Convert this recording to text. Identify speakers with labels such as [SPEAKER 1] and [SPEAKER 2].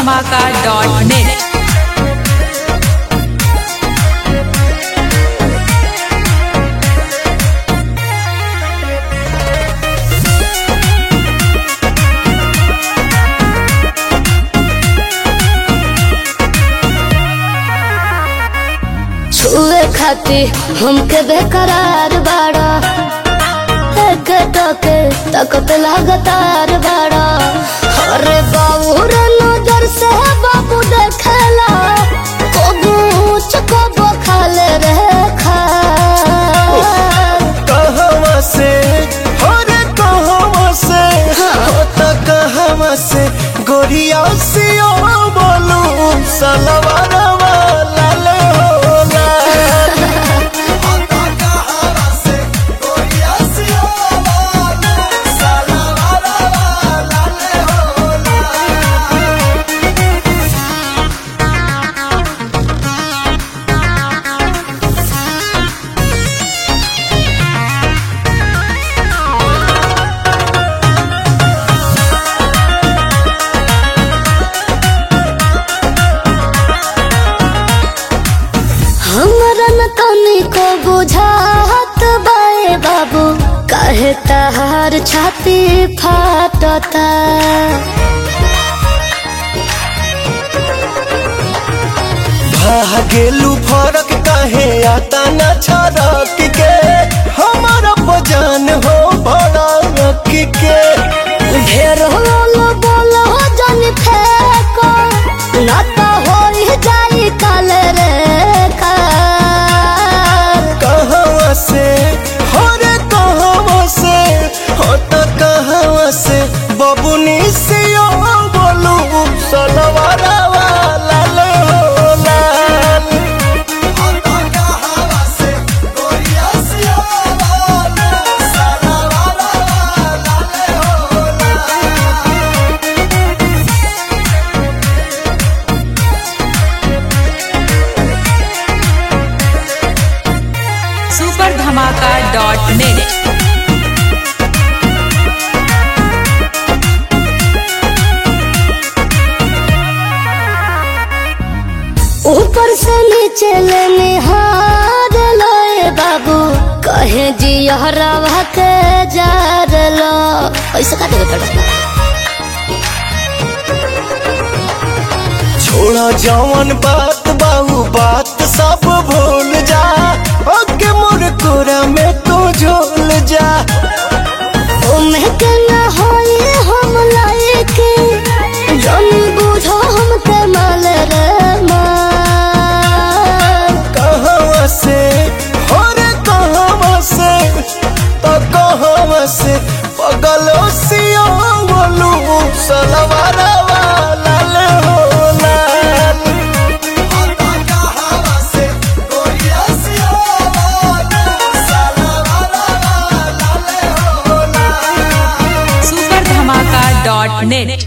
[SPEAKER 1] धमाका dot net
[SPEAKER 2] छुए खाती हमके बेकरार बाड़ा एक टके तकत लगातार बाड़ा अरे बाबू रे नजर से बाबू देखेला कबू चकबो खाले रे खा
[SPEAKER 3] कहवा से हो रे कहवा से हो त कहवा से गोरिया से ओ बोलू सलवारवा लाल हो लाल हो त कहवा से गोरिया से ओ बोलू सलवारवा लाल हो लाल
[SPEAKER 2] हमरा न तनी को बुझात बाए बाबू काहे तहार छाती फाटता
[SPEAKER 3] भागेलू फरक काहे आता न छरक के हमारा बजान हो भड़क के
[SPEAKER 2] ढेर होलो बोलो जन फेको ना तो होई जाई काल रे कार
[SPEAKER 3] कहवा से हो रे कहवा से हो त कहवा से बबुनी से ओ बोलू सलवारवा लाल हो लाल हो त कहवा से गोरिया से ओ बोलू सलवारवा लाल हो लाल
[SPEAKER 1] सुपर धमाका डॉट नेट
[SPEAKER 2] ऊपर से नीचे ले निहार लोए बाबू कहे जी हरवा के जार लो ऐसे का देवे पड़ा
[SPEAKER 3] छोड़ा जवन बात बाहू बात सब भूल जा ओके मोर कोरा में तू झोल जा
[SPEAKER 2] ओमे के न होई हम लायके जन बुझो हमके माल रे माल
[SPEAKER 3] कहवा से हो रे कहवा से तो कहवा से पगलो सियो बोलू सलवारवा लाल हो लाल हो त कहवा से गोरिया सियो बोलू सलवारवा लाल हो लाल
[SPEAKER 1] सुपर धमाका डॉट नेट